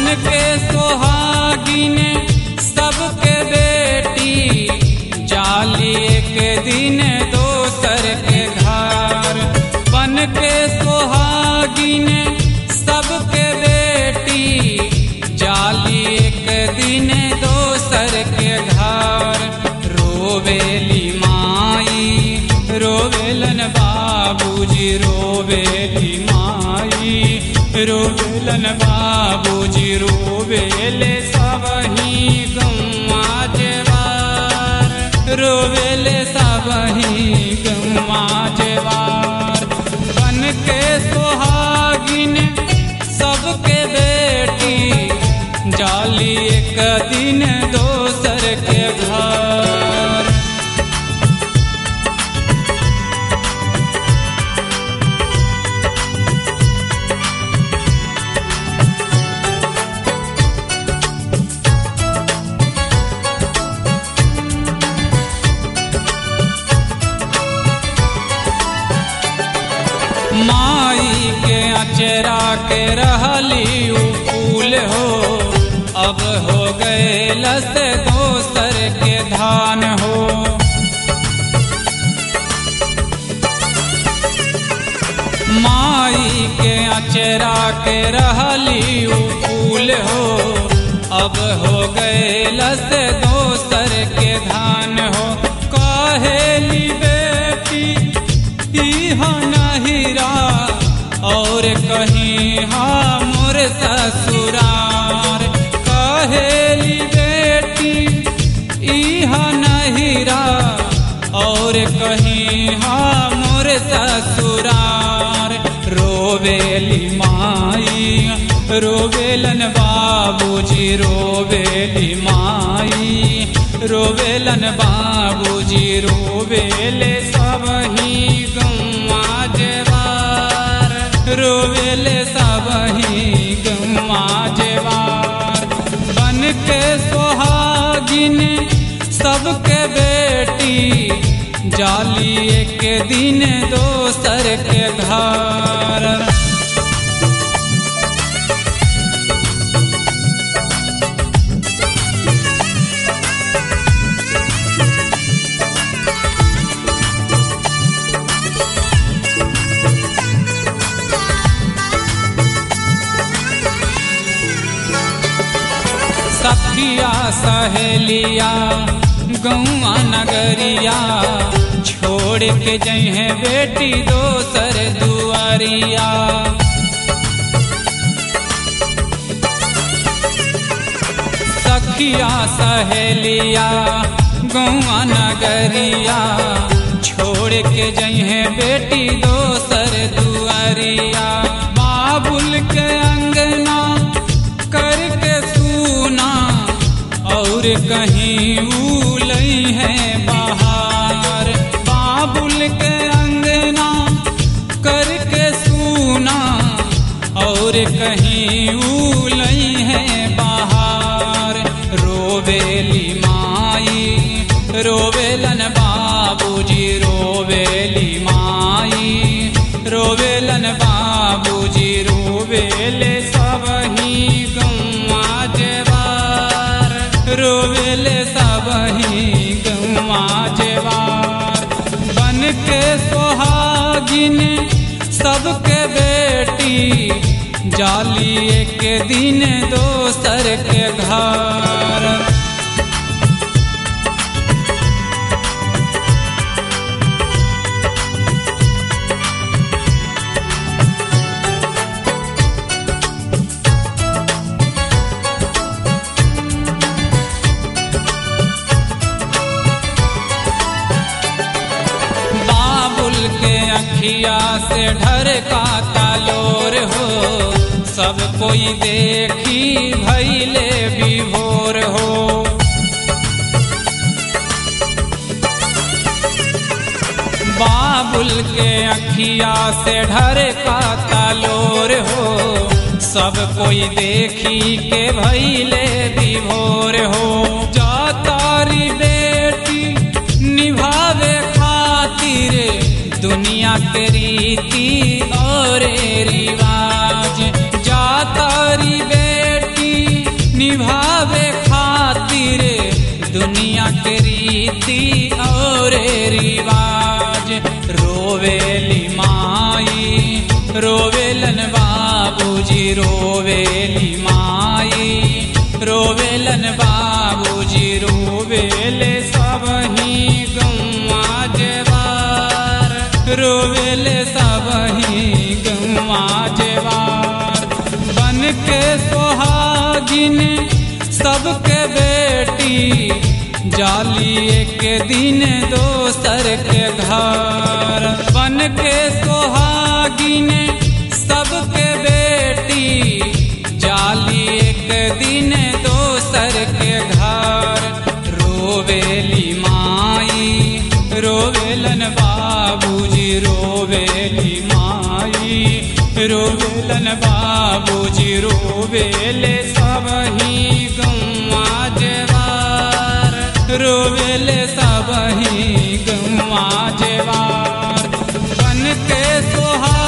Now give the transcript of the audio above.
बन के सोहागिन सबके बेटी जाली एक दिन दोसर के घर बन के सोहागिन सबके बेटी जाली एक दिन दोसर के घर रोवेली माई रोवेलन बाबूजी रोवेली माई रोवेलन बाबूजी रोवेले सबही गम्मा जेवार रोवेले सबही गम्मा जेवार बन के सोहागिन सबके बेटी जाली एक दिन दोसर के घर माई के अचरा के रहली उ फूल हो अब हो गए लस दोसर के धान हो माई के अचरा के रहली उ फूल हो अब हो गए लस दोसर के धान हो कहेली बेटी इहा नहिरा और कहीं हाँ मोर ससुरार कहेली बेटी इहा नहिरा और कहीं हाँ मोर ससुरार रोवेली माई रोवेलन बाबूजी रोवेली माई रोवेलन बाबूजी रोवेले सबही गम्मा जेवार रोवेले सबही गम्मा जेवार बन के सोहागिन सबके बेटी जाली एक दिन दोसर के घर सखिया सहेलिया गौआ नगरिया छोड़ के जहे बेटी दोसर दुआरिया सखिया सहेलिया गौआ नगरिया छोड़ के जहे बेटी दोसर दुआरिया बाबुल के अंगना करके सूना और कहीं उलई है बाहर बाबुल के अंगना करके सूना और कहीं उलई है बाहर रोवेली माई रोवेलन बाबूजी रोवेली माई रोवेलन बाबूजी रोवेले सबही गम्मा जेवार रोवेले सबही गम्मा जेवार बन के सोहागिन सबके बेटी जाली एक दिन दोसर के घर बाबुल के अखिया से ढर का तालोर हो सब कोई देखी भैले विभोर हो बाबुल के अखिया से ढर का तालोर हो सब कोई देखी के भैले विभोर हो जा तारी बेटी निभावे खातिर दुनिया के रीति और रिवाज जा तारी बेटी के रीति और रिवाज रोवेली माई रोवेलन बाबूजी रोवेली माई रोवेलन बाबूजी रोवेले सब ही गौवा जेवार रोवेले सब ही गौवा जेवार बन के सोहागिन सबके बेटी जाली एक दिन दोसर के घर बन के सोहागिन सबके बेटी जाली एक दिन दोसर के घर रोवेली माई रोवेलन बाबूजी रोवेली माई रोवेलन बाबूजी रोवेले सब ही गौवा जेवार रोवेले सब ही गौवा जेवार बन के सोहा